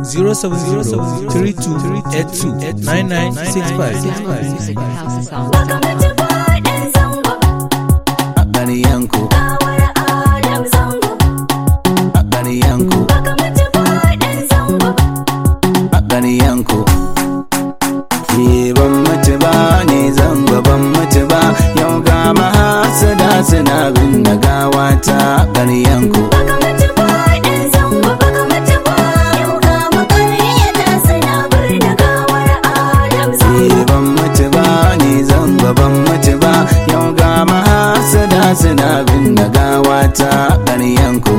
070 32 82 99 65. Music at House of Songs. Baka mace ba ɗan zango a ƙaryanku Gawar Adam zango a ƙaryanku Baka mace ba ɗan zango a ƙaryanku Ke ban mutu ba ne zango ban mutu ba yau ga mahasada suna bin da gawa ta ƙaryanku Baka mace ba ɗan zango Baka mace ba Yau ga makaryata suna birni Gawar Adam zango Ke ban mutu ba ne zango ban mutu ba yau ga mahasada suna bin da gawa ta ƙaryanku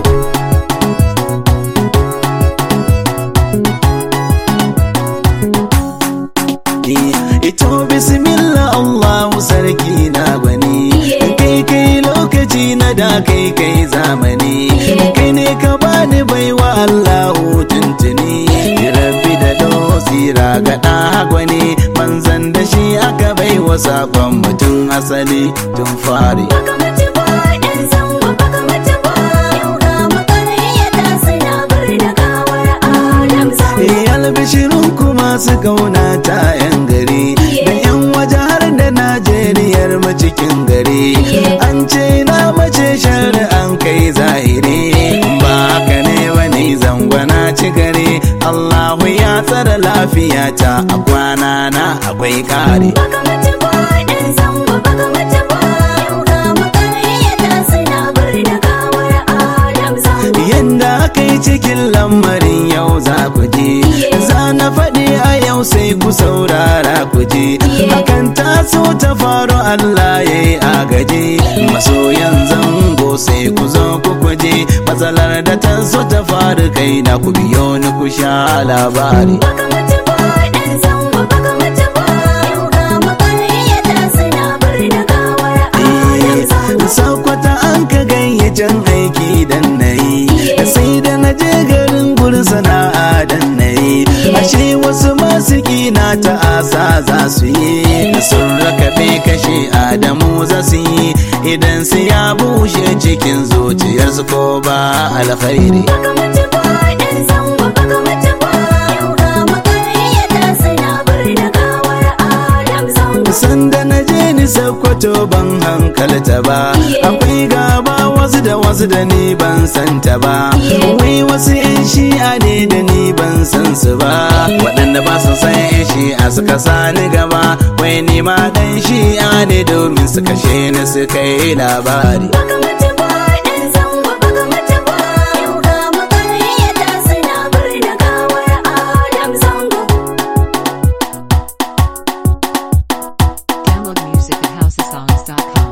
Ito bismillah Allahu sarki na gwani kai kai lokaci na da kai kai zamani kai ne ka bani baiwa Allahu tuntuni rabbi da dosira ga ɗa gwani manzan da shi aka baiwa sakon mutum asali tun fari Baka mace ba ɗan zango Baka mace ba Yau ga makaryata suna birni Gawar Adam zango Eh, albishirin kuma su kauna ta 'yan gari da 'yan waje har da najeriyar mu cikin gari an ce na mace shari'an kai zahiri ba haka ne wani zangwana ci gari allahu ya tsara lafiyata a kwana na akwai kare Baka mace ba ɗan zango Baka mace ba Yau ga makaryata suna birni Gawar Adam zango yanda aka yi cikin lamarin yau za ku ji za na faɗi a yau sai ku saurara ku ji hakan taso ta faru Allah ya yi agaji masoyan zango sai ku zo ku kuje matsalar da ta so ta faru kai na ku biyo ni ku sha labari Baka mace ba ɗan zango Baka mace ba Yau ga makaryata suna birni Gawar Adam zango sakwata an ka gayyacin aiki dan na yi sai da na je garin gurin sana'a dan na yi ashe wasu masu kina ta asa za su yi sun rakabe kashe adamu za su yi idan su ya bushe cikin zuciyarsu ko ba alkhairi Baka mace ba ɗan zango Baka mace ba Yau ga makaryata suna birni Gawar Adam zango sanda na je ni sakwato ban hankalta ba akwai gaba wasu da wasu da ni ban santa ba wai wasu yan shi'a ne da ni ban san su ba waɗanda ba su san yan shi'a suka sani gaba wai ni ma dan shi'a ne domin su kashe ni su kai labari Baka mace ba ɗan zango Baka mace ba Yau ga makaryata suna birni Gawar Adam zango Download music at housesongs.com.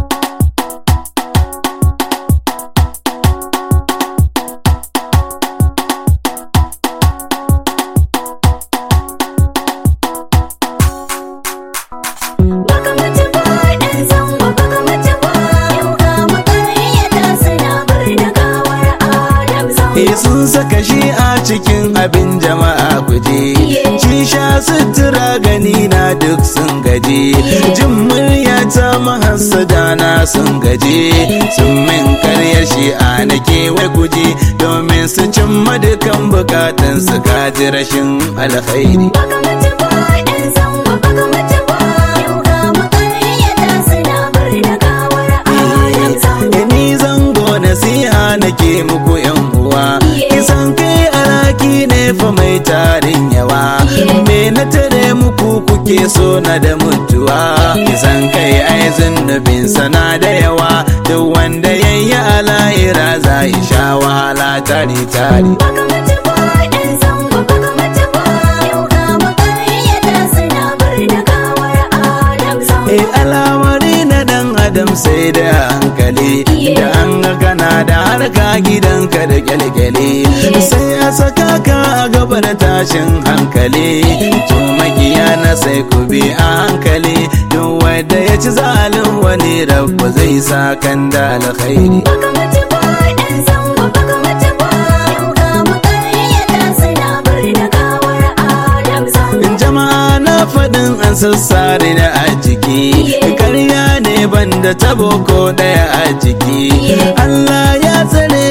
Baka mace ba ɗan zango Baka mace ba Yau ga makaryata suna birni Gawar Adam zango Eh sun saka shi a cikin abin jama'a guje Ci sha sutura gani na duk sun gaji Jin murya ta mahassada na sun gaji Sun min karyar shi a nake wai guje Domin su cimma dukan bukatan su kaji rashin alkhairi Baka mace ba ɗan zango Baka mace ba Yau ga makaryata suna birni Gawar Adam zango ni zango nasiha nake muku yan uwa kisan kai alaki ne fa mai tarin yawa me na tare muku kuke so na da mutuwa kisan kai ai zunubin sana da yawa duk wanda yayi ala'ira za ya sha wahala tari tari Baka mace ba ɗan zango Baka mace ba Yau ga makaryata suna birni Gawar Adam zango E alamari na dan adam sai da hankali da an ga kana da harka gidanka da kyalkyali sai a saka ka a gaba da tashin hankali to makiya na sai ku bi a hankali duk wanda ya ci zalin wani rabu zai sa kan da alkhairi Baka mace ba ɗan zango Baka mace ba Yau ga makaryata suna birni Gawar Adam zango jama'a na faɗin an sassare na a jiki karya ne banda tabo ko ɗaya a jiki Allah ya tsare ni ba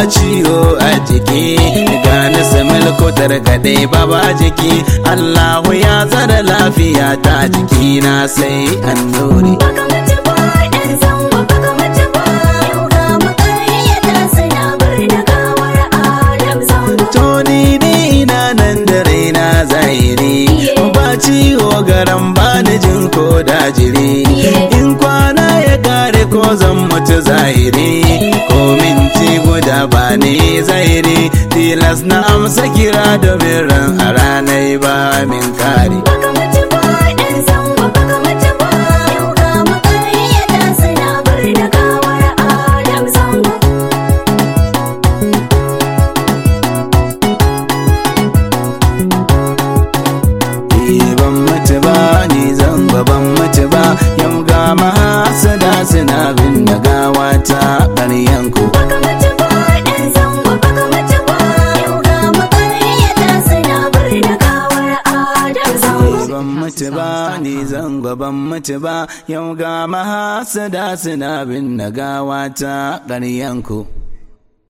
ciwo a jiki ga na samil kotar kadai baba jiki Allahu ya tsara lafiya ta jiki na sai an dore baka mutu ba dan zango baka mutu ba yau ga makaryata suna birni gawar adam zango Toni ne ina nan da raina zahiri ba ciwo garan bani jin ko dajiri in kwana ya kare ko zan mutu zahiri ko minti guda ba ne zahiri tilas na amsa kira domin ran a ranar ba min kare baka mutu ba dan zango baka mutu ba yau ga makaryata suna birni gawar adam zango Eh, ban mutu ba ni zan ba ban mutu ba yau ga mahasada suna bin da gawa ta ɓaryanku baka mutu ba dan zango baka mutu ba yau ga makaryata suna birni gawar adam zango ban mutu ba ni zango ban mutu ba yau ga mahasada suna bin da gawa ta ƙaryanku